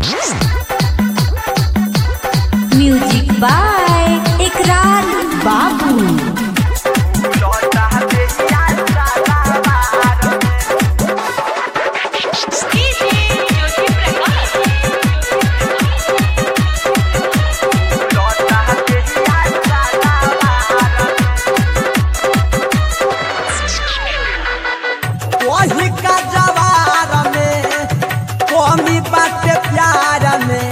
music by इकरार बाबू वही का जवार में कमी बाटे प्यार में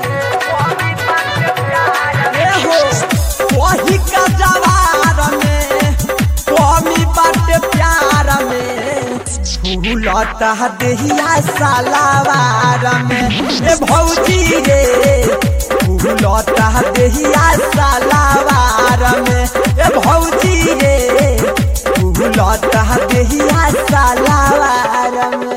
ए हो वही का जवार में कमी बाटे प्यार में फूलता देहिया सालावार में ए भौजी रे फूलता देहिया सालावार में ए भौजी रे फूलता देहिया सालावार में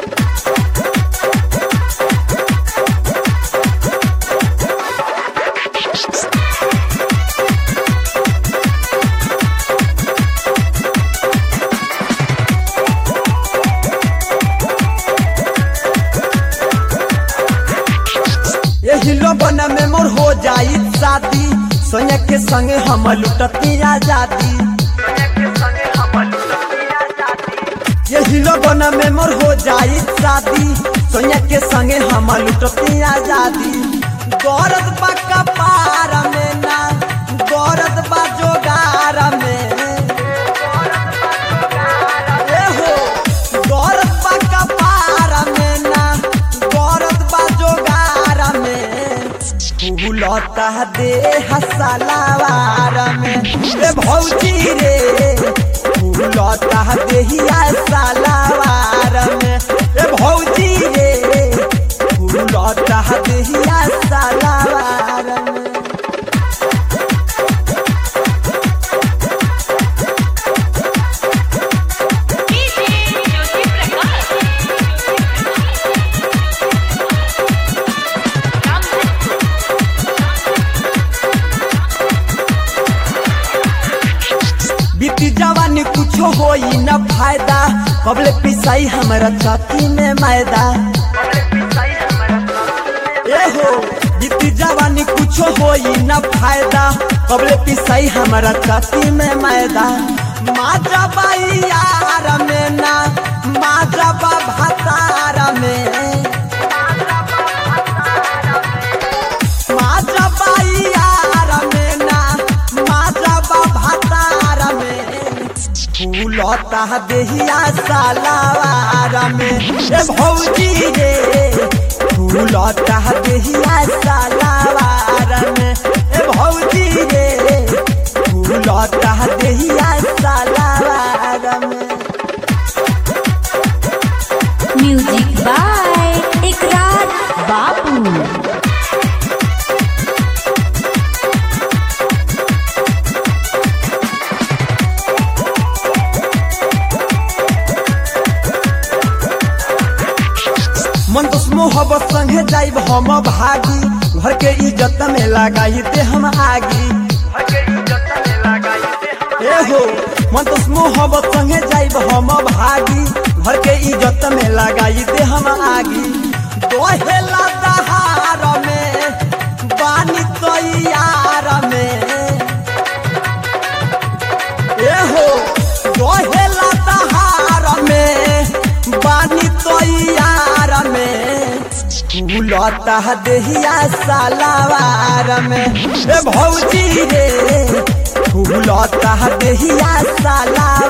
यही लोबन में मोर हो जाई शादी सोनिया के संगे हम लुटती आजादी यही लोबन में मोर हो जाई शादी सोनिया के संगे हम लुटती आजादी गौरत बा कपार में ना गौरत बा जोगार में ए हो गौरत बा कपार में ना गौरत बा जोगार में फूलता दे हसलावार में ए भौजी रे फूलता देहिया सालावार में ए भौजी रे फूलता देहिया सालावार में बीती जवानी कुछो होई न फायदा कबले पिसाई हमारा छाती में मैदा ए हो बीती जवानी कुछो होई न फायदा कबले पिसाई हमारा छाती में मैदा माजा बाई यार में ना माजा बा भातार में माजा बाई यार में ना माजा बा भातार में फूलता देहिया सालावार में ए भौजी रे फूलता देहिया सालावार में ए भौजी रे फूलता देहिया सालावार में म्यूजिक बाय इकरार बाबू मन तो मोहब्बत संगे जाइब हम भागी घर के इज्जत में लगाई दे हम आगी ए हो मन तो मोहब्बत संगे जाइब हम भागी घर के इज्जत में लगाई दे हम आगी दोहेला दहार में बानी तैयार में ए हो दोहेला दहार में बानी तैयार में फूलता देहिया सालावार में ए भौजी रे फूलता देहिया सालावार